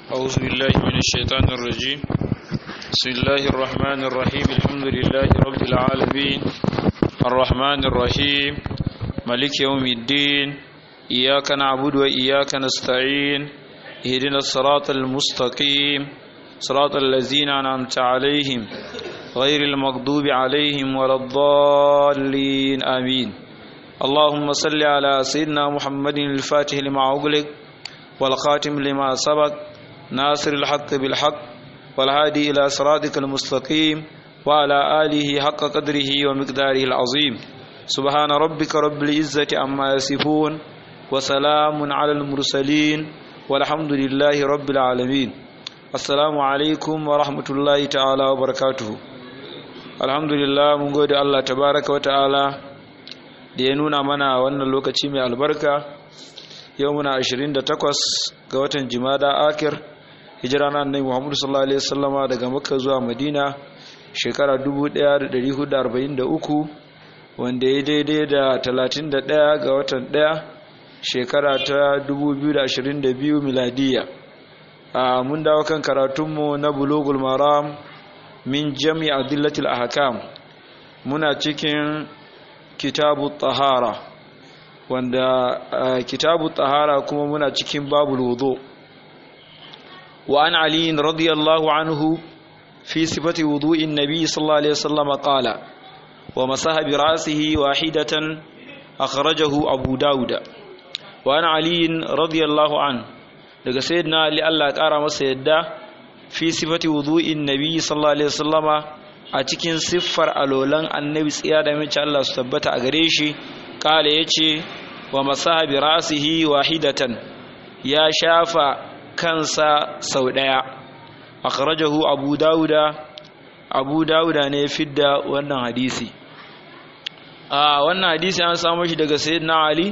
أعوذ بالله من الشيطان الرجيم بسم الله الرحمن الرحيم الحمد لله رب العالمين الرحمن الرحيم ملك يوم الدين إياك نعبد وإياك نستعين اهدنا الصراط المستقيم صراط الذين أنعمت عليهم غير المغضوب عليهم ولا الضالين آمين اللهم صل على سيدنا محمد الفاتح لما أغلق والخاتم لما سبق ناصر الحق بالحق والهادي إلى صراطك المستقيم وعلى آله حق قدره ومقداره العظيم سبحان ربك رب العزة عما يصفون وسلام على المرسلين والحمد لله رب العالمين السلام عليكم ورحمة الله تعالى وبركاته الحمد لله من قول الله تبارك وتعالى da ya nuna mana wannan lokaci mai albarka yau muna 28 ga watan jimada akir hijira na annabi Muhammad sallallahu alaihi wasallama daga Makka zuwa Madina shekara 1443 wanda ya daidai da 31 ga watan 1 shekara ta 2022 miladiya a mun dawo kan karatunmu na bulugul maram min jami' adillatil ahkam muna cikin kitabu tahara wanda kitabu tahara kuma muna cikin babul wudu وعن علي رضي الله عنه في صفة وضوء النبي صلى الله عليه وسلم قال ومسح برأسه واحدة أخرجه أبو داود وعن علي رضي الله عنه daga sayyidina Ali Allah ƙara masa yadda fi sifati wudu'in nabi sallallahu alaihi wasallama a cikin siffar alolan annabi tsiya da mace Allah su tabbata a gare shi kala yace wa masaha bi ra'sihi wahidatan ya shafa kansa sau ɗaya akhrajahu abu dauda abu dauda ne fidda wannan hadisi a wannan hadisi an samu shi daga sayyidina ali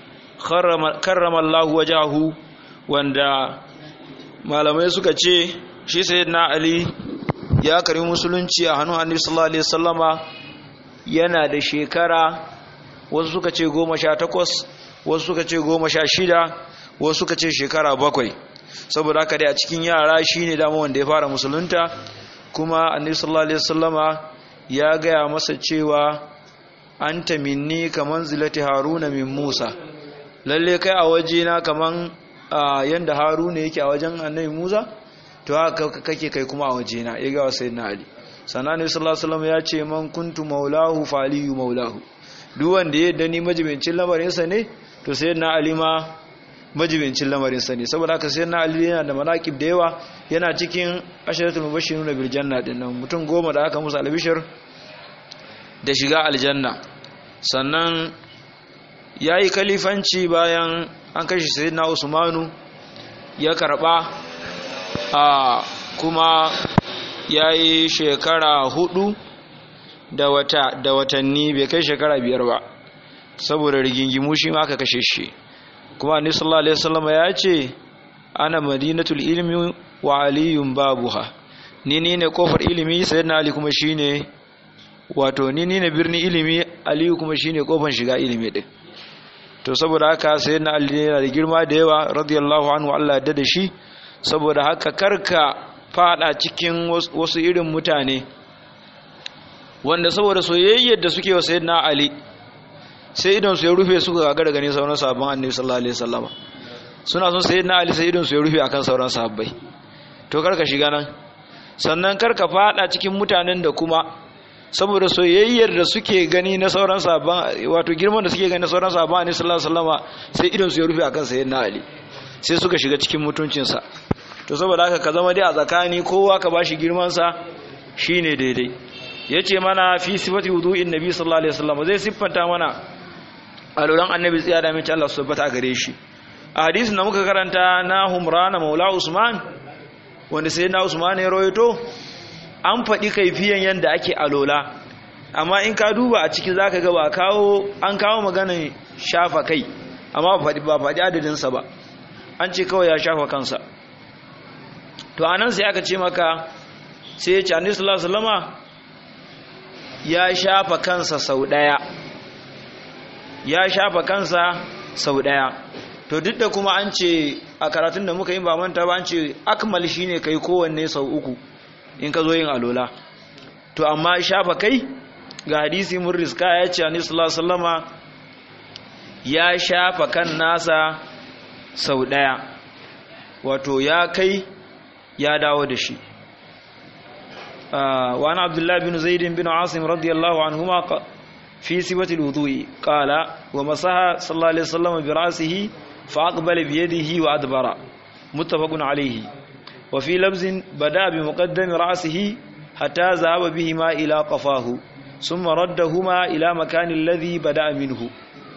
karrama Allah wajahu wanda malamai suka ce shi sayyidina ali ya karbi musulunci a hannun annabi sallallahu alaihi wasallama yana da shekara wasu suka ce goma sha takwas wasu suka ce goma sha shida wasu suka ce shekara bakwai saboda haka dai a cikin yara shine dama wanda ya fara musulunta kuma annabi sallallahu alaihi wasallama ya gaya masa cewa anta minni kaman zilati haruna min musa lalle kai a wajena kaman yanda haruna yake a wajen annabi musa to haka kake kai kuma a wajena ya ga sayyidina ali sannan annabi sallallahu alaihi wasallam ya ce man kuntu maulahu faliyu maulahu duk wanda ya dani majibincin lamarinsa ne to sayyidina ali ma majibincin lamarinsa ne saboda haka sai na ali yana da manaqib da yawa yana cikin asharatul mubashshiruna bil janna din nan mutum goma da aka musu albishir da shiga aljanna sannan yayi kalifanci bayan an kashi sayyidina usmanu ya karba a kuma yayi shekara hudu da wata da watanni bai kai shekara biyar ba saboda rigingimu shi ma aka kashe shi kuma annabi sallallahu alaihi wasallam ya ce ana madinatul ilmi wa aliyun babuha ni ni ne kofar ilimi sayyidina ali kuma shine wato ni ni ne birni ilimi aliyu kuma shine kofar shiga ilimi din to saboda haka sayyidina ali yana da girma da yawa radiyallahu anhu Allah ya da shi saboda haka karka fada cikin wasu irin mutane wanda saboda soyayyar da suke wa sayyidina ali sai idan su ya rufe su ga gare gani sauran sahabban annabi sallallahu alaihi wasallam suna son sayyidina ali sai idan su ya rufe akan sauran sahabbai to karka shiga nan sannan karka fada cikin mutanen da kuma saboda soyayyar da suke gani na sauran sahabban wato girman da suke gani na sauran sahabban annabi sallallahu alaihi wasallam sai idan su ya rufe akan sayyidina ali sai suka shiga cikin mutuncinsa to saboda haka ka zama dai a tsakani kowa ka bashi girman sa shine daidai yace mana fi sifati wudu'in nabi sallallahu alaihi wasallam zai siffanta mana aluran annabi tsiya da mace Allah su tabbata a gare shi a hadisin da muka karanta na humrana maula usman wanda sai na usman ya rawaito an faɗi kaifiyan yadda ake alola amma in ka duba a ciki zaka ga ba kawo an kawo maganin shafa kai amma ba faɗi adadinsa ba an ce kawai ya shafa kansa to anan sai aka ce maka sai ya ce annabi sallallahu alaihi wasallama ya shafa kansa sau ɗaya ya shafa kansa sau ɗaya to duk da kuma an ce a karatun da muka yi ba manta ba an ce akmal shine kai kowanne sau uku in ka zo yin alola to amma shafa kai ga hadisi mun riska ya ce annabi sallallahu alaihi wasallama ya shafa kan nasa sau daya wato ya kai ya dawo da shi wa ana abdullahi bin zaid bin asim radiyallahu anhuma fi sifati alwudu'i qala wa masaha sallallahu alaihi wasallam bi ra'sihi fa aqbala bi yadihi wa adbara muttafaqun alayhi wa fi labzin bada bi muqaddami ra'sihi hatta zahaba bihima ila qafahu thumma raddahuma ila makani alladhi bada minhu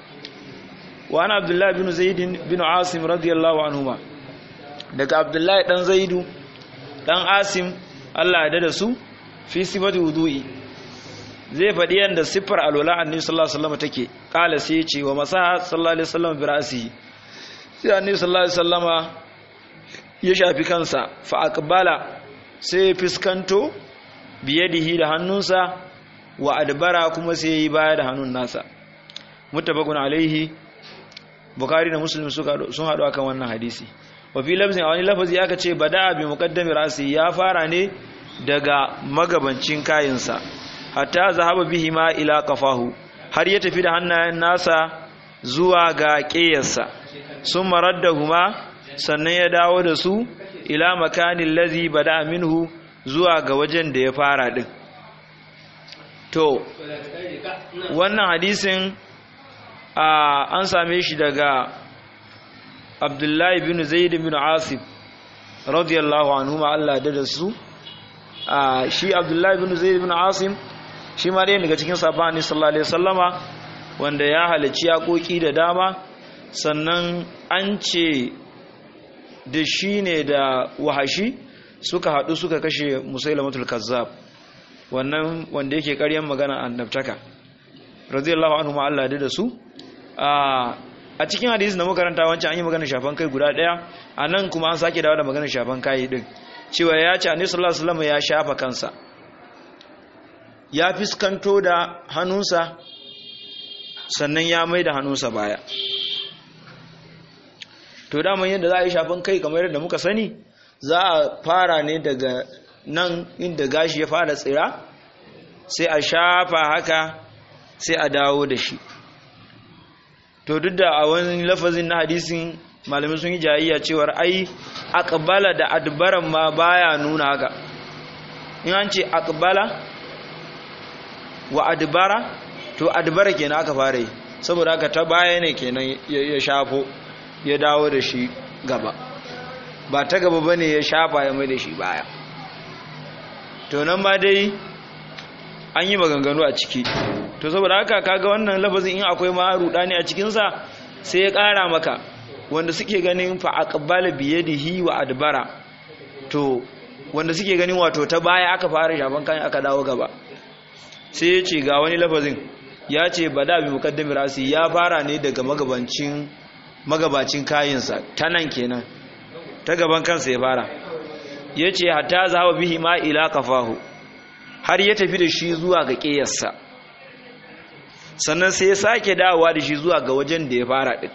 wa ana abdullahi bin zaid bin asim radiyallahu anhuma daga abdullahi dan zaidu dan asim Allah ya da su fi sifati wudu'i zai faɗi yanda siffar alwala annabi sallallahu alaihi wasallam take kala sai ya ce wa masaha sallallahu alaihi wasallam bi ra'sihi sai annabi sallallahu alaihi wasallama ya shafi kansa fa aqbala sai ya fiskanto biyadihi da hannunsa wa adbara kuma sai yi baya da hannun nasa muttafaqun alaihi bukhari da muslim suka sun hadu akan wannan hadisi wa fi lafzin a wani lafazi aka ce bada bi muqaddami rasi ya fara ne daga magabancin kayinsa hatta zahaba bihi ma ila qafahu har ya tafi da hannayen nasa zuwa ga ƙeyarsa sun maraddahuma sannan ya dawo da su ila makanin lazi bada minhu zuwa ga wajen da ya fara din to wannan hadisin an same shi daga abdullahi bin zaid bin asif radiyallahu anhu ma Allah da da su shi abdullahi bin zaid bin asim shi ma ɗaya daga cikin sabani sallallahu alaihi wasallama wanda ya halarci yaƙoƙi da dama sannan an ce da shi ne da wahashi suka haɗu suka kashe musailamatul kazzab wannan wanda yake ƙaryan magana annabtaka radiyallahu anhu ma Allah da su a cikin hadisi da makaranta wancan an yi magana shafan kai guda ɗaya a nan kuma an sake dawo da magana shafan kai din cewa ya ce annabi sallallahu alaihi wasallam ya shafa kansa ya fiskanto da hannunsa sannan ya mai da hannunsa baya to daman yadda za a yi shafan kai kamar yadda muka sani za a fara ne daga nan inda gashi ya fara tsira sai a shafa haka sai a dawo da shi to duk da a wani lafazin na hadisin malamin sun yi jayayya cewar ai aqbala da adbaran ma baya nuna haka in an ce aqbala wa adbara to adbara kenan aka fara yi saboda haka ta baya ne kenan ya shafo ya dawo da shi gaba ba ta gaba bane ya shafa ya mai da shi baya to nan ma dai an yi maganganu a ciki to saboda haka kaga wannan lafazin in akwai ma rudani a cikin sa sai ya kara maka wanda suke ganin fa aqbala bi yadihi wa adbara to wanda suke ganin wato ta baya aka fara shafan kan aka dawo gaba sai ya ce ga wani lafazin ya ce bada bi muqaddami rasi ya fara ne daga magabancin magabacin kayinsa ta nan kenan ta gaban kansa ya fara ya ce hatta zaba bihi ma ila kafahu har ya tafi da shi zuwa ga ƙeyarsa sannan sai ya sake dawowa da shi zuwa ga wajen da ya fara ɗin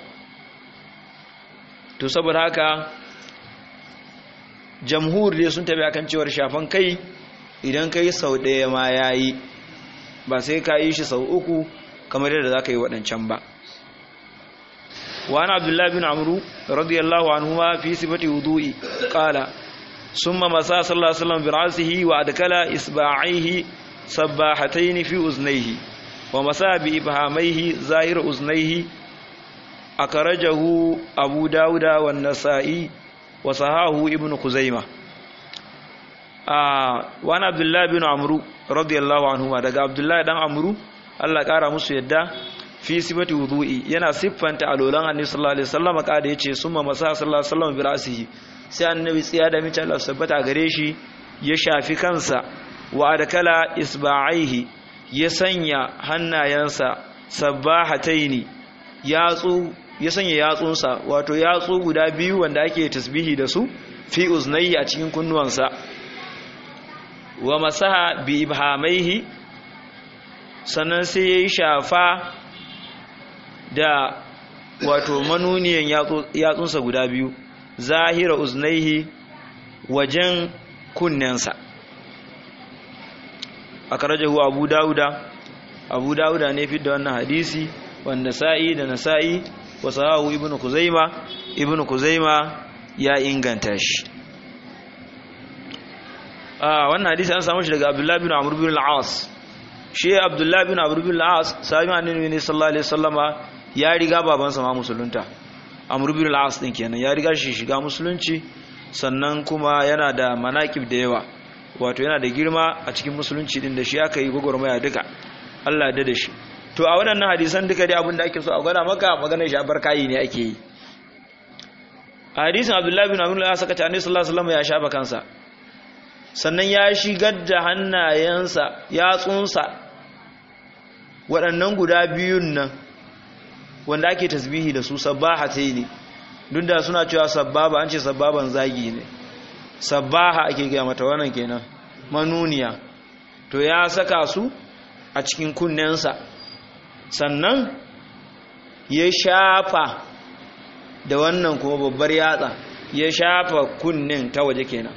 to saboda haka jamhur dai sun tabi akan cewar shafan kai idan kai sau ɗaya ma ya yi ba sai ka yi shi sau uku kamar yadda za ka yi waɗancan ba وعن عبد الله بن عمرو رضي الله عنهما في صفة وضوء قال ثم مسا صلى الله عليه وسلم برأسه وأدكل إصبعيه سباحتين في أذنيه ومسا بإبهاميه زائر أذنيه أخرجه أبو داود والنسائي وصحاه ابن خزيمة آه وعن عبد الله بن عمرو رضي الله عنهما دقى عبد الله بن عمرو الله قال مسو يدا fi sifati wudu'i yana siffanta alolan annabi sallallahu alaihi wasallam kada yace summa masa sallallahu alaihi wasallam bi ra'sihi sai annabi tsiya da mace Allah sabbata gare shi ya shafi kansa wa adkala isba'aihi ya sanya hannayensa sabbahataini yatsu ya sanya yatsunsa wato yatsu guda biyu wanda ake tasbihi da su fi uznayhi a cikin kunnuwansa wa masaha bi ibhamaihi sannan sai yayi shafa da wato manuniyan yatsunsa guda biyu zahira uznaihi wajen kunnensa akarajahu abu dauda abu dauda ne fi da wannan hadisi wanda sa'i da nasa'i wa sahahu ibnu kuzaima ibnu kuzaima ya inganta shi a wannan hadisi an samu shi daga abdullahi bin amr bin al-as shi abdullahi bin amr bin al-as sahabi annabi ne sallallahu alaihi wasallama ya riga babansa ma musulunta amr bin al-as din kenan ya riga shi shiga musulunci sannan kuma yana da manaqib da yawa wato yana da girma a cikin musulunci din da shi aka yi gwagwarmaya duka Allah da da shi to a waɗannan hadisan duka dai abin da ake so a gwada maka maganar shafar kayi ne ake yi a hadisin abdullahi bin amr ya saka ta annabi sallallahu alaihi wasallam ya shafa kansa sannan ya shigar da hannayensa yatsunsa waɗannan guda biyun nan wanda ake tasbihi da su sabbaha ta ne duk da suna cewa sabbaba an ce sabbaban zagi ne sabbaha ake gaya mata wannan kenan manuniya to ya saka su a cikin kunnensa sannan ya shafa da wannan kuma babbar yatsa ya shafa kunnen ta waje kenan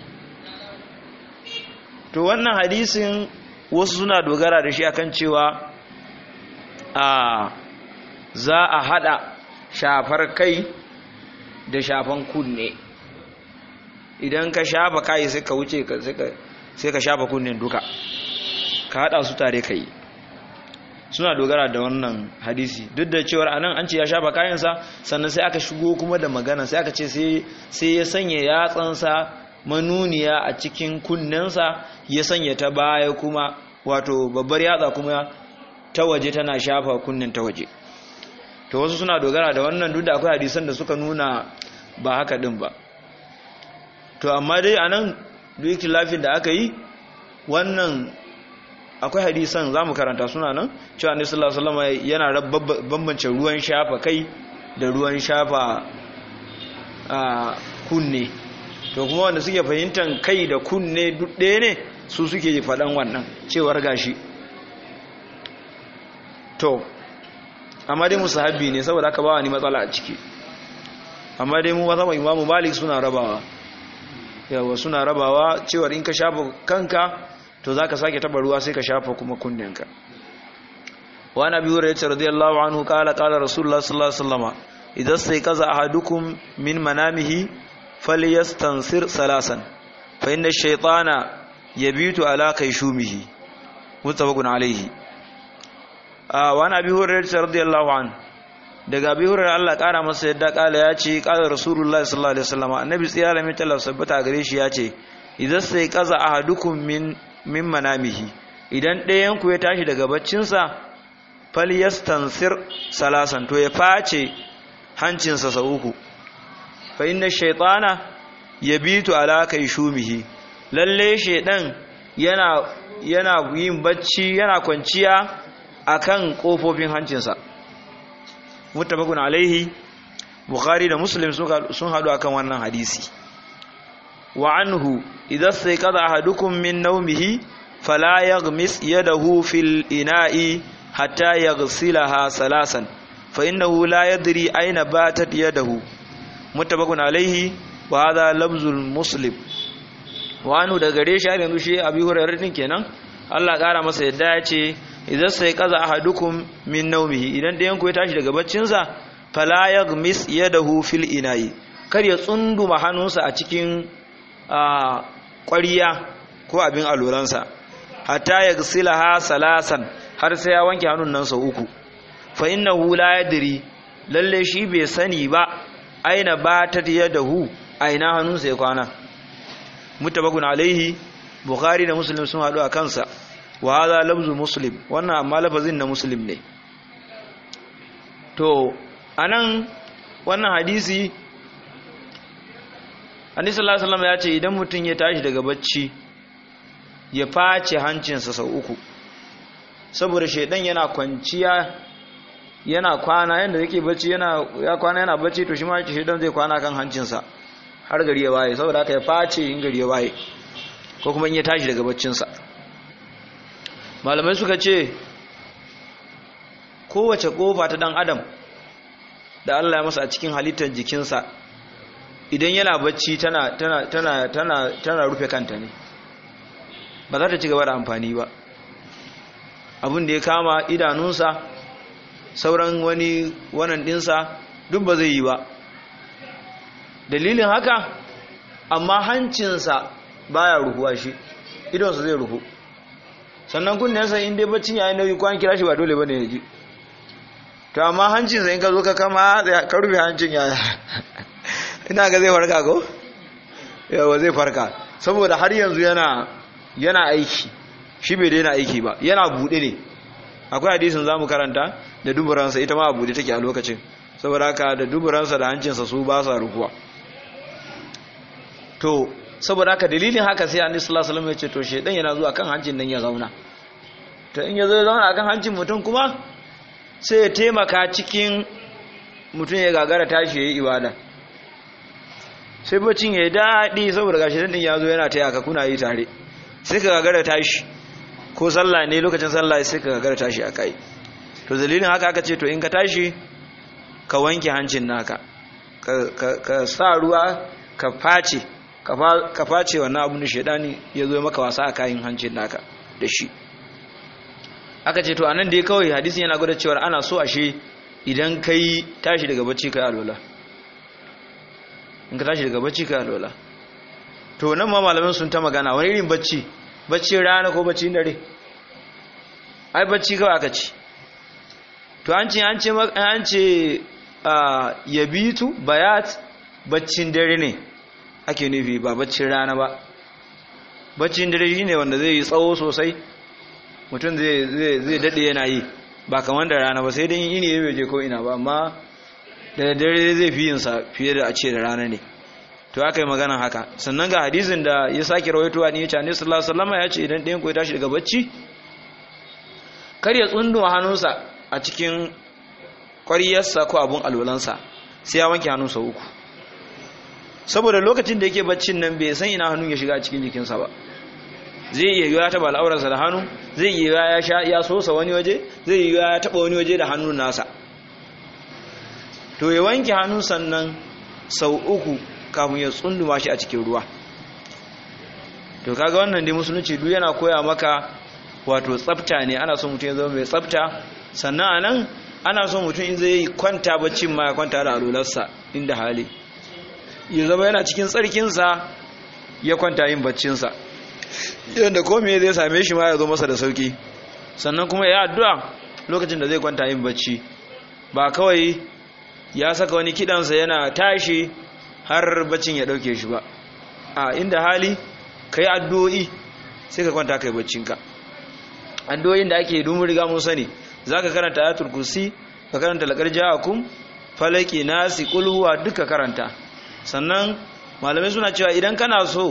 to wannan hadisin wasu suna dogara da shi akan cewa a za a hada shafar kai da shafan kunne idan ka shafa kai sai ka wuce sai ka shafa kunnen duka ka hada su tare kai suna dogara da wannan hadisi duk da cewar anan an ce ya shafa kayansa sannan sai aka shigo kuma da magana sai aka ce sai ya sanya yatsansa manuniya a cikin kunnensa ya sanya ta baya kuma wato babbar yatsa kuma ta waje tana shafa kunnen ta waje to wasu suna dogara da wannan duk da akwai hadisan da suka nuna ba haka din ba to amma dai anan duk lafin da aka yi wannan akwai hadisan za mu karanta suna nan cewa ne sallallahu alaihi yana bambance ruwan shafa kai da ruwan shafa a kunne to kuma wanda suke fahimtar kai da kunne duk ɗaya ne su suke faɗan wannan cewar gashi to amma dai musu habbi ne saboda aka ba ni matsala a ciki amma dai mu wata imamu malik suna rabawa yawa suna rabawa cewar in ka shafa kanka to za ka sake taba ruwa sai ka shafa kuma kunninka wa na biyu rayyace radiyallahu anhu kala kala rasulullah sallallahu alaihi wasallam idan sai kaza ahadukum min manamihi falyastansir salasan fa inna ash-shaytana yabitu ala kayshumihi muttafaqun alaihi wa na biyu rayyace radiyallahu anhu daga bi hurar Allah kara masa yadda kala ya ce kala rasulullah sallallahu alaihi wasallam annabi tsiyara mai talaf sabbata gare shi ya ce idan sai kaza ahadukum min min manamihi idan ɗayan ku ya tashi daga baccinsa falyastansir salasan to ya face hancinsa sau uku fa inna shaytana yabitu ala shumihi lalle shaydan yana yana yin bacci yana kwanciya akan kofofin hancinsa muttafaqun alaihi bukhari da muslim sun hadu akan wannan hadisi wa anhu idza sayqadha ahadukum min nawmihi fala yaghmis yadahu fil ina'i hatta yaghsilaha salasan fa innahu la yadri ayna batat yadahu muttafaqun alaihi wa hadha lafzul muslim wa anhu da gare shi yanzu shi abi hurairah din kenan Allah kara masa yadda ya ce idan sai kaza ahadukum min nawmihi idan ɗayan ku ya tashi daga baccinsa fala yaghmis yadahu fil ina'i kar ya tsunduma hannunsa a cikin ƙwariya ko abin aluransa hatta yaghsilaha salasan har sai ya wanke hannun nan sau uku fa innahu la yadri lalle shi bai sani ba aina batat yadahu aina hannunsa ya kwana mutabakun alaihi bukhari da muslim sun haɗu a kansa wa hadha lafzu muslim wannan amma lafazin na muslim ne to anan wannan hadisi annabi sallallahu alaihi wasallam ya ce idan mutum ya tashi daga bacci ya face hancinsa sau uku saboda shaidan yana kwanciya yana kwana yanda yake bacci yana ya kwana yana bacci to shi ma shaidan zai kwana kan hancinsa har gari ya waye saboda haka ya face in gari ya waye ko kuma in ya tashi daga baccinsa malamai suka ce kowace kofa ta dan adam da Allah ya masa a cikin halittar jikinsa idan yana bacci tana tana tana tana tana rufe kanta ne ba za ta ci gaba da amfani ba abin da ya kama idanunsa sauran wani wannan dinsa duk ba zai yi ba dalilin haka amma hancinsa baya ruhuwa shi idonsa zai ruhu sannan kunnensa in dai baccin yayin nauyi kwan kira shi ba dole bane ya ji to amma hancinsa in ka zo ka kama ka rufe hancin yaya ina ga zai farka ko yawa zai farka saboda har yanzu yana yana aiki shi bai daina aiki ba yana bude ne akwai hadisin zamu karanta da duburansa ita ma a bude take a lokacin saboda haka da duburansa da hancinsa su ba sa rukuwa to saboda haka dalilin haka sai annabi sallallahu alaihi wasallam ya ce to shedan yana zuwa kan hancin nan ya zauna to in ya zo ya zauna akan hancin mutum kuma sai ya taimaka cikin mutum ya gagara tashi yayi ibada sai bacin ya daɗi saboda gashi din ya zo yana taya ka kuna yi tare sai ka gagara tashi ko sallah ne lokacin sallah sai ka gagara tashi a kai to dalilin haka aka ce to in ka tashi ka wanke hancin naka ka sa ruwa ka face ka face wannan abin da shaidani ya zo maka wasa a kayan hancin naka da shi aka ce to anan dai kawai hadisin yana gwada cewa ana so ashe idan kai tashi daga bacci kai alola in ka tashi daga bacci kai alola to nan ma malaman sun ta magana wani irin bacci bacci rana ko bacci dare ai bacci kawai aka ci to an ce an ce an ce yabitu bayat baccin dare ne ake nufi ba baccin rana ba baccin dare shine wanda zai yi tsawo sosai mutum zai daɗe yana yi ba kamar da rana ba sai dai ini ya bai je ko ina ba amma da dare zai fi yinsa fiye da a ce da rana ne to aka yi magana haka sannan ga hadisin da ya sake rawaitowa ne ya ce annabi sallallahu alaihi wasallam ya ce idan ɗayan ku ya tashi daga bacci kar ya tsunduma hannunsa a cikin ƙwariyarsa ko abun alwalansa sai ya wanke hannunsa uku saboda lokacin da yake baccin nan bai san ina hannun ya shiga a cikin jikinsa ba zai iya yiwa ya taba al'aurarsa da hannu zai iya yiwa ya sha ya sosa wani waje zai iya yiwa ya taba wani waje da hannun nasa to ya wanke hannun sannan sau uku kafin ya tsunduma shi a cikin ruwa to kaga wannan dai musulunci duk yana koya maka wato tsafta ne ana so mutum ya zama mai tsafta sannan anan ana so mutum in zai kwanta baccin ma ya kwanta da alularsa inda hali ya zama yana cikin tsarkinsa ya kwanta yin baccinsa yadda kome zai same shi ma ya zo masa da sauki sannan kuma ya addu'a lokacin da zai kwanta yin bacci ba kawai ya saka wani kidansa yana tashi har baccin ya dauke shi ba a inda hali ka yi addu'o'i sai ka kwanta kai baccinka addu'o'in da ake domin riga mun sani za ka karanta ayatul kursi ka karanta laƙar ja'akum falaki nasi kulhuwa duka karanta sannan malamai suna cewa idan kana so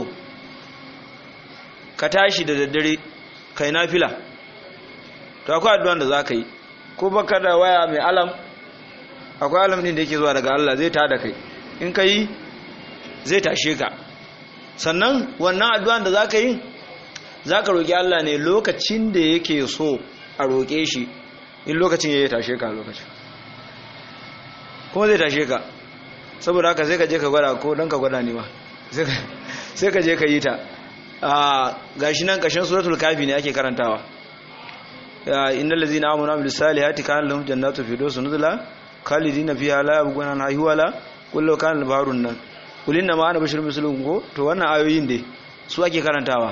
ka tashi da daddare kai nafila to akwai addu'an da za ka yi ko baka da waya mai alam akwai alam din da yake zuwa daga Allah zai tada kai in ka yi zai tashe ka sannan wannan addu'an da za ka yi za ka roƙi Allah ne lokacin da yake so a roƙe shi in lokacin ya yi tashe ka lokacin kuma zai tashe ka saboda haka sai ka je ka gwada ko don ka gwada ne ma sai ka je ka yi ta ga shi nan ƙashin suratul kafi ne ake karantawa inna lazina amanu bil salihati kana lahum jannatu firdaus nuzula khalidina fiha la yabghuna anha hiwala kullu kana al-bahrun nan kulin na ma ana bashir musulun ko to wannan ayoyin dai su ake karantawa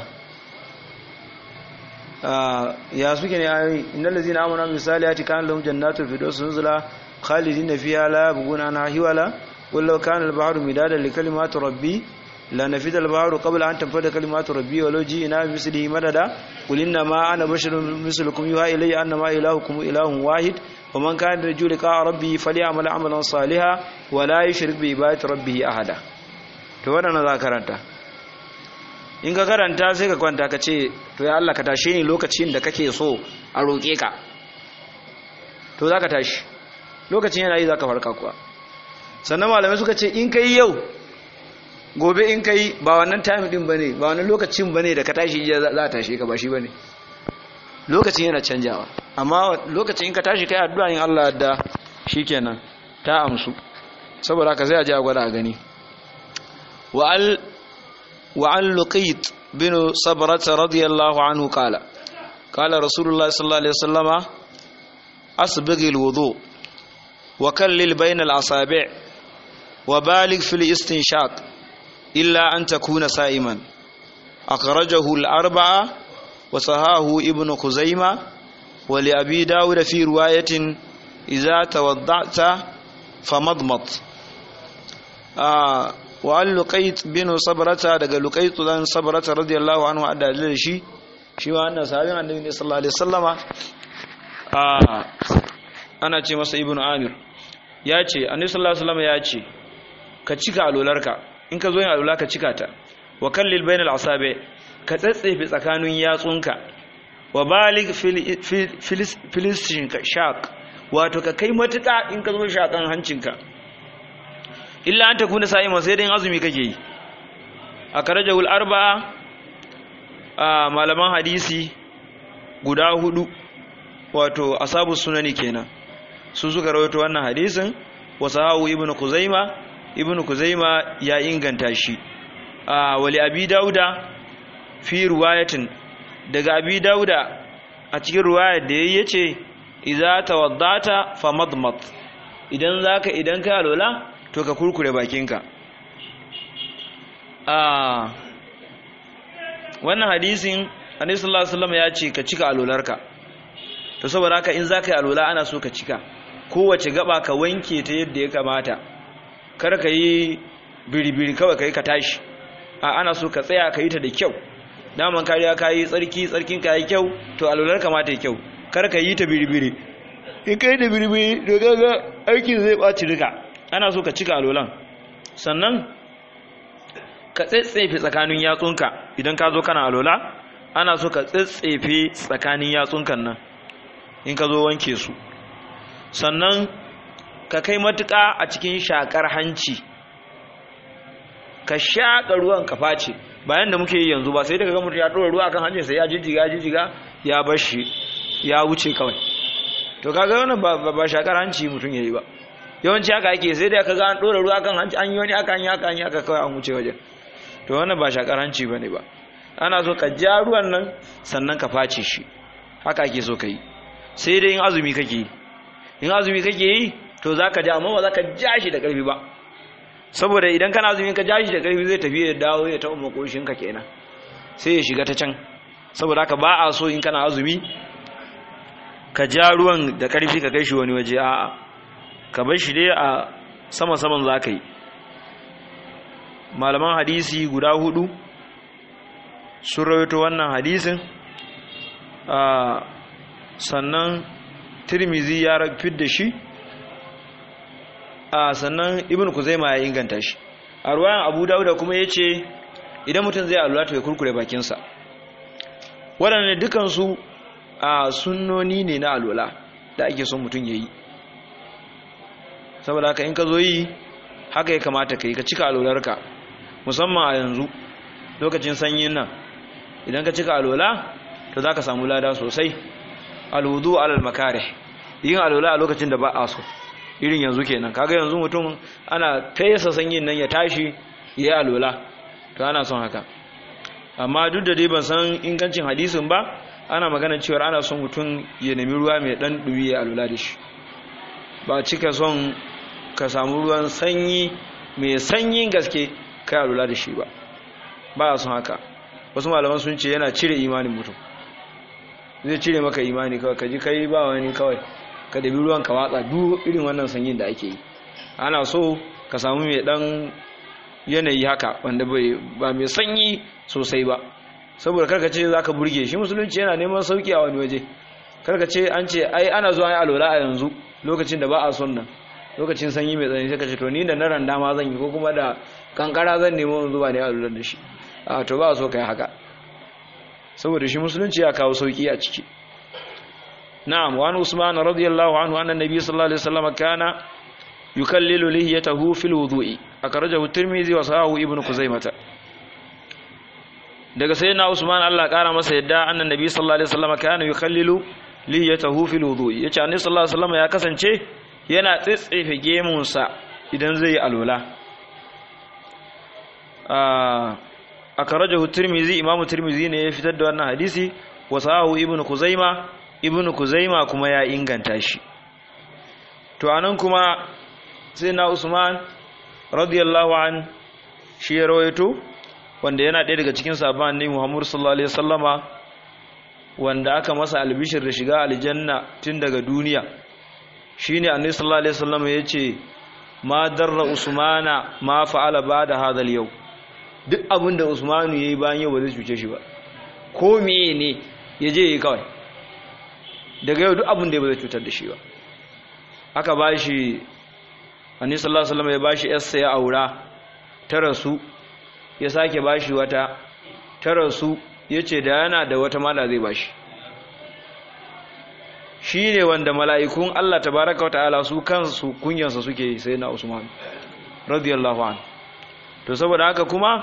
ya suke ne ayoyi innal ladzina amanu bil salihati kana lahum jannatu firdaus nuzula khalidina fiha la yabghuna anha hiwala kullu kana al-bahru midadan li kalimati rabbi la nafida al-bahru qabla an tanfada kalimatu rabbi walau ji'na bi mislihi madada qul inna ma ana basharun mislukum yuha ilayya annama ilahukum ilahun wahid ومن كان يرجو لقاء ربه فليعمل عملا صالحا ولا يشرك بعبادة ربه أحدا to wannan za karanta in ka karanta sai ka kwanta ka ce to ya Allah ka tashe ni lokacin da kake so a roƙe ka to za ka tashi lokacin yana yi za ka farka kuwa sannan malamai suka ce in ka yi yau gobe in ka yi ba wannan time din ba ne ba wannan lokacin ba ne da ka tashi za a tashe ka ba shi ba ne lokacin yana canjawa amma lokacin in ka tashi kai addu'a in Allah da shikenan ta amsu saboda haka sai a je a gwada a gani وعن وعن لقيط بن صبرة رضي الله عنه قال قال رسول الله صلى الله عليه وسلم أسبغ الوضوء وكلل بين الأصابع وبالغ في الاستنشاق إلا أن تكون سائما أخرجه الأربعة وصهاه ابن خزيمة ولأبي داود في رواية إذا توضعت فمضمض آه وعن لقيت بن صبرة دقى لقيت بن صبرة رضي الله عنه أدى للشي shi ma wannan sahabin annabi ne sallallahu alaihi wasallama a ana ce masa ibnu amir ya ce annabi sallallahu alaihi wasallama ya ce ka cika alolarka in ka zo yin alola ka cika ta wa kallil bainal asabe ka tsatsefe tsakanin yatsunka wa balig filistin shaq wato ka kai matuƙa in ka zo shakan hancinka illa an ta kuna sa'ima sai dai azumi kake yi a karajahul arba'a a malaman hadisi guda hudu wato asabu sunani kenan su suka rawaito wannan hadisin wasahahu ibnu kuzaima ibnu kuzaima ya inganta shi a wali abi dauda fi ruwayatin daga abi dauda a cikin ruwayar da yayi yace idza tawaddata famadmad idan zaka idan ka alola to ka kurkure bakinka a wannan hadisin annabi sallallahu alaihi wasallam ya ce ka cika alolarka to saboda haka in zaka yi alola ana so ka cika kowace gaba ka wanke ta yadda ya kamata kar ka yi biribiri kawai kai ka tashi a ana so ka tsaya ka yi ta da kyau daman kariya ka yi tsarki tsarkin ka yi kyau to alolar kamata yi kyau kar ka yi ta biribiri in ka yi da biribiri da gaga aikin zai ɓaci duka ana so ka cika alolan sannan ka tsetsefe tsakanin yatsunka idan ka zo kana alola ana so ka tsetsefe tsakanin yatsunkan nan in ka zo wanke su sannan ka kai matuƙa a cikin shakar hanci ka shaƙa ruwan ka face bayan da muke yi yanzu ba sai daga ga mutum ya ɗora ruwa kan hancin sai ya jijjiga jijjiga ya bar shi ya wuce kawai to kaga wannan ba ba shakar hanci mutum yayi ba yawanci haka ake sai da kaga an ɗora ruwa kan hanci an yi wani aka an yi aka an yi aka kawai an wuce wajen to wannan ba shakar hanci bane ba ana so ka ja ruwan nan sannan ka face shi haka ake so ka yi sai dai in azumi kake yi in azumi kake yi to za ka ja amma ba za ka ja shi da ƙarfi ba saboda idan kana azumi ka ja shi da ƙarfi zai tafi ya dawo ya taɓa makoshinka kenan sai ya shiga ta can saboda haka ba a so in kana azumi ka ja ruwan da ƙarfi ka kai shi wani waje a'a ka bar shi dai a sama saman za ka yi malaman hadisi guda hudu sun rawaito wannan hadisin sannan tirmizi ya rafid da shi a sannan ibn kuzaima ya inganta shi a ruwayan abu dauda kuma ya ce idan mutum zai alula to ya kurkure bakinsa waɗanda dukansu a sunnoni ne na alula da ake son mutum ya yi saboda haka in ka zo yi haka ya kamata ka yi ka cika alularka musamman a yanzu lokacin sanyin nan idan ka cika alola to za ka samu lada sosai alwudu alal makare yin alola a lokacin da ba a so irin yanzu kenan kaga yanzu mutum ana fesa sanyin nan ya tashi ya yi alola to ana son haka amma duk da dai ban san ingancin hadisin ba ana magana cewa ana son mutum ya nemi ruwa mai dan dubi ya alola da shi ba cika son ka samu ruwan sanyi mai sanyin gaske kai alola da shi ba ba a son haka wasu malaman sun ce yana cire imanin mutum zai cire maka imani kawai ka ji kai ba wani kawai ka dabi ruwan ka watsa duk irin wannan sanyin da ake yi ana so ka samu mai dan yanayi haka wanda ba mai sanyi sosai ba saboda karka ce za ka burge shi musulunci yana neman sauki a wani waje karka ce an ce ai ana zuwa yi alola a yanzu lokacin da ba a son nan lokacin sanyi mai tsanani sai ka ce to ni da na randa ma zan yi ko kuma da kankara zan nemo zuba ne alolar da shi a to ba so ka yi haka saboda shi musulunci ya kawo sauki a ciki na'am wa an usman radiyallahu anhu anna nabiy sallallahu alaihi wasallam kana yukallilu lihiyatahu fil wudu'i akhrajahu tirmidhi wa sahahu ibnu kuzaimah daga sayyidina usman Allah kara masa yadda annan nabiy sallallahu alaihi wasallam kana yukallilu lihiyatahu fil wudu'i yace annabi sallallahu alaihi wasallam ya kasance yana tsitsefe gemunsa idan zai yi alwala akarajahu tirmizi imamu tirmizi ne ya fitar da wannan hadisi wa sahahu ibnu kuzaima ibnu kuzaima kuma ya inganta shi to anan kuma sai na usman radiyallahu an shi ya rawaito wanda yana ɗaya daga cikin sabon annabi muhammad sallallahu alaihi wasallama wanda aka masa albishir da shiga aljanna tun daga duniya shine annabi sallallahu alaihi wasallama yace ma darra usmana ma fa'ala ba'da hadha al-yawm duk abin da usmanu ya yi bayan yau ba zai cuce shi ba ko meye ne ya je yi kawai daga yau duk abin da ba zai cutar da shi ba aka ba shi annis sallallahu alaihi ya ba shi yarsa ya aura ta rasu ya sake ba shi wata ta rasu ya ce da yana da wata mala zai ba shi shi ne wanda mala'ikun Allah tabaraka wa ta'ala su kansu kunyansa suke sai na usman radiyallahu anhu to saboda haka kuma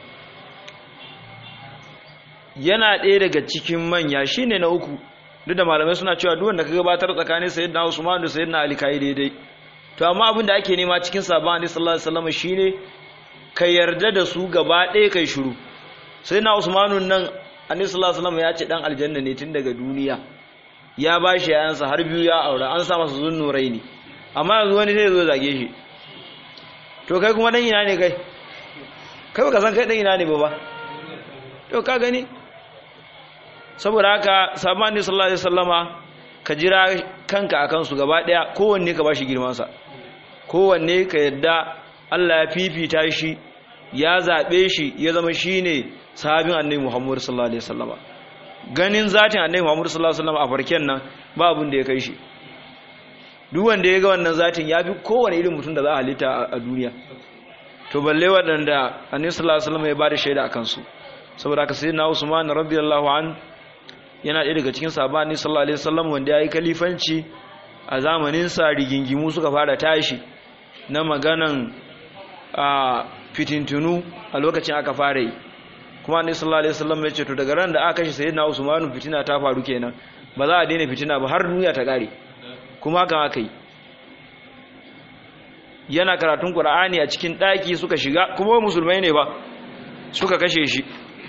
yana ɗaya daga cikin manya shine na uku duk da malamai suna cewa duk wanda ka gabatar tsakanin sayyidina Usman da sayyidina Ali kai daidai to amma abin da ake nema cikin sabon Annabi sallallahu alaihi wasallam shine ka yarda da su gaba ɗaya kai shiru sayyidina Usman nan Annabi sallallahu alaihi wasallam ya ce dan aljanna ne tun daga duniya ya bashi yayansa har biyu ya aura an sa masa zunnurai ne amma yanzu wani zai zo zage shi to kai kuma dan ina ne kai kai baka san kai dan ina ne ba ba to ka gani saboda haka sabani sallallahu alaihi wasallama ka jira kanka akan su gaba daya kowanne ka bashi girman sa kowanne ka yadda Allah ya fifita shi ya zabe shi ya zama shine sahabin annabi Muhammad sallallahu alaihi wasallama ganin zatin annabi Muhammad sallallahu alaihi wasallama a farken nan ba abin da ya kai shi duk wanda ya ga wannan zatin ya fi kowane irin mutum da za a halitta a duniya to balle waɗanda annabi sallallahu alaihi wasallam ya bada shaida akan su saboda haka sayyidina Usman radiyallahu an yana ɗaya daga cikin sahabban annabi sallallahu alaihi wasallam wanda yayi kalifanci a zamanin sa rigingimu suka fara tashi na maganan a fitintunu a lokacin aka fara yi kuma annabi sallallahu alaihi wasallam ya ce to daga ran da aka kashe sayyidina Usman fitina ta faru kenan ba za a daina fitina ba har duniya ta kare kuma haka aka yi yana karatun Qur'ani a cikin daki suka shiga kuma musulmai ne ba suka kashe shi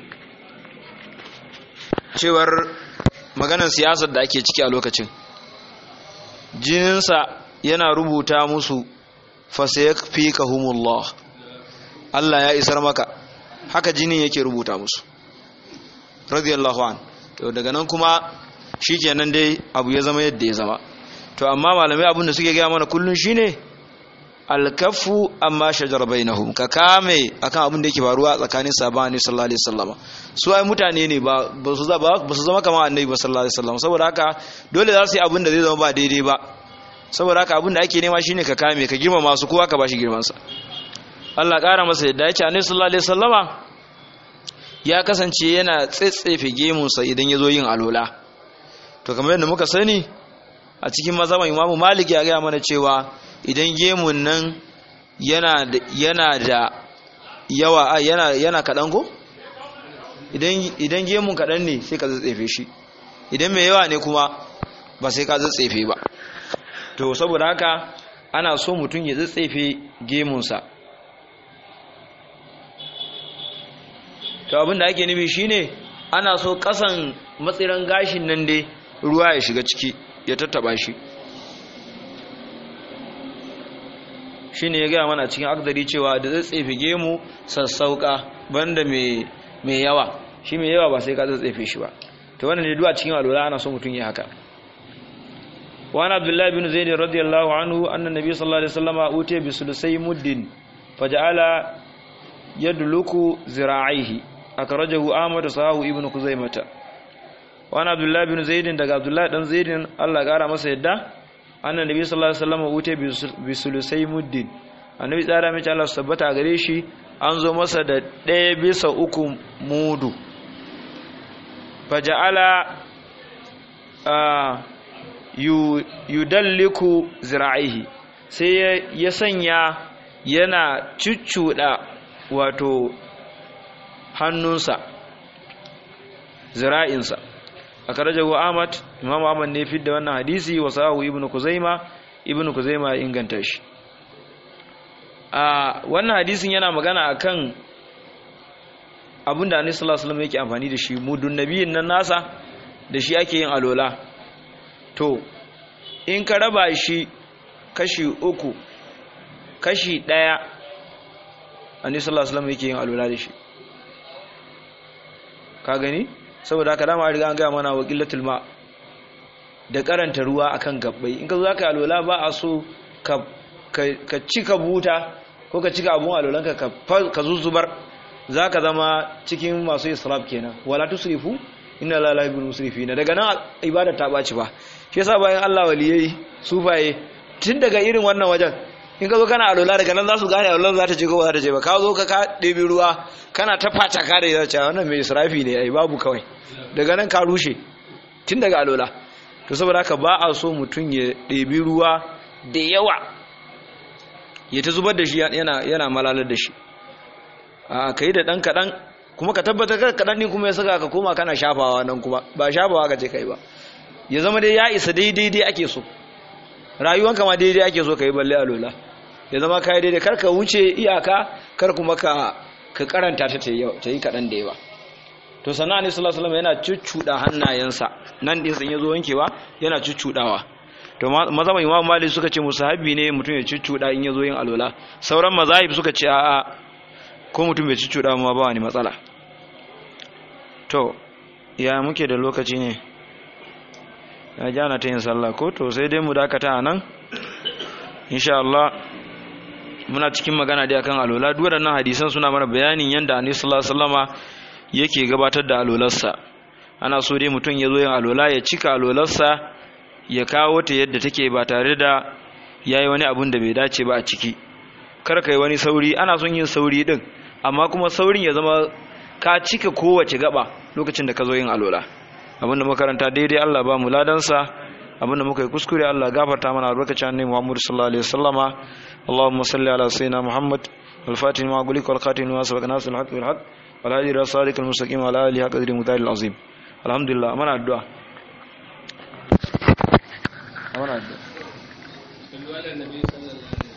cewar maganar siyasar da ake ciki a lokacin jininsa yana rubuta musu fasayakfikahumullah Allah ya isar maka haka jinin yake rubuta musu radiyallahu an to daga nan kuma shikenan dai abu ya zama yadda ya zama to amma malamai abin da suke gaya mana kullun shine alkafu amma shajar bainahum ka kame akan abin da yake faruwa tsakanin sabani sallallahu alaihi wasallam su ai mutane ne ba ba su zama ba su zama kamar annabi ba sallallahu alaihi wasallam saboda haka dole za su yi abin da zai zama ba daidai ba saboda haka abin da ake nema shine ka kame ka girmama su kowa ka bashi girman sa Allah ƙara masa yadda ya ce annabi sallallahu alaihi wasallama ya kasance yana tsetsefe gemunsa idan ya zo yin alola to kamar yadda muka sani a cikin mazhaban imamu malik ya gaya mana cewa idan gemun nan yana da yana da yawa yana yana kaɗan ko idan idan gemun kaɗan ne sai ka tsetsefe shi idan mai yawa ne kuma ba sai ka tsetsefe ba to saboda haka ana so mutum ya tsetsefe gemunsa to abin da ake nufi shine ana so kasan matsiran gashin nan dai ruwa ya shiga ciki ya tattaba shi shine ya gaya mana cikin akdari cewa da tsatsefe gemu sassauka banda mai yawa shi mai yawa ba sai ka tsatsefe shi ba to wannan ne duwa cikin alwala ana so mutum ya haka وعن عبد الله بن زيد رضي الله عنه أن النبي صلى الله عليه وسلم أوتي بثلثي مد فجعل يدلك ذراعيه أخرجه أحمد صحاه ابن خزيمة وعن عبد الله بن زيد دغ عبد الله بن زيد الله قال masa yadda annan nabi sallallahu alaihi wasallam wuce bi sulusai muddin annabi tsara mai Allah su tabbata gare shi an zo masa da ɗaya bisa uku mudu faja'ala yudalliku zira'ihi sai ya sanya yana cuccuɗa wato hannunsa zira'insa a karajahu ahmad imam ahmad ne fidda wannan hadisi wa sahu ibnu kuzaima ibnu kuzaima ya inganta shi a wannan hadisin yana magana akan abinda annabi sallallahu alaihi wasallam yake amfani da shi mudun nabiyin nan nasa da shi ake yin alola to in ka raba shi kashi uku kashi daya annabi sallallahu alaihi wasallam yake yin alola da shi ka gani saboda haka dama riga an ga mana waqilatul ma da karanta ruwa akan gabbai in ka zo zaka alola ba a so ka ka cika buta ko ka cika abun alolanka ka ka zuzubar zaka zama cikin masu israf kenan wala tusrifu inna la la yuhibbul musrifina daga nan ibada ta baci ba shi yasa bayan Allah waliyai sufaye tun daga irin wannan wajen in ka zo kana alola daga nan za su gane alolan za ta je ko za ta je ba ka zo ka ɗebi ruwa kana ta fata ka da ya ce wannan mai israfi ne ai babu kawai daga nan ka rushe tun daga alola to saboda haka ba a so mutum ya ɗebi ruwa da yawa ya ta zubar da shi yana yana malalar da shi a kai da ɗan kaɗan kuma ka tabbatar ka kaɗan ne kuma ya saka ka koma kana shafawa nan kuma ba shafawa ka ce kai ba ya zama dai ya isa daidai dai ake so rayuwanka ma daidai ake so ka yi balle alola ya zama ka yi daidai kar ka wuce iyaka kar kuma ka ka karanta ta ta yi kaɗan da yawa to sannan ne sallallahu alaihi yana cuccuɗa hannayensa nan din sun yazo wankewa yana cuccuɗawa to mazhaban imam malik suka ce musahabi ne mutum ya cuccuɗa in yazo yin alola sauran mazahib suka ce a'a ko mutum bai cuccuɗa ma ba wani matsala to ya muke da lokaci ne ya jana ta yin sallah ko to sai dai mu dakata a nan insha Allah muna cikin magana dai akan alola duk waɗannan hadisan suna mana bayanin yanda annabi sallallahu alaihi wasallama yake gabatar da alolarsa ana so dai mutum ya zo yin alola ya cika alolarsa ya kawo ta yadda take ba tare da yayi wani abun da bai dace ba a ciki kar kai wani sauri ana son yin sauri din amma kuma saurin ya zama ka cika kowace gaba lokacin da ka zo yin alola abinda makaranta daidai Allah ba mu ladansa abinda muka yi kuskure Allah gafarta mana albarkacin annabi Muhammad sallallahu alaihi wasallama Allahumma salli ala sayyidina Muhammad al-fatih ma gulik wal khatim ma sabaq nas al-haq bil haq wal hadi ila sadiq al-mustaqim ala alihi qadri mutahil azim alhamdulillah mana addu'a mana addu'a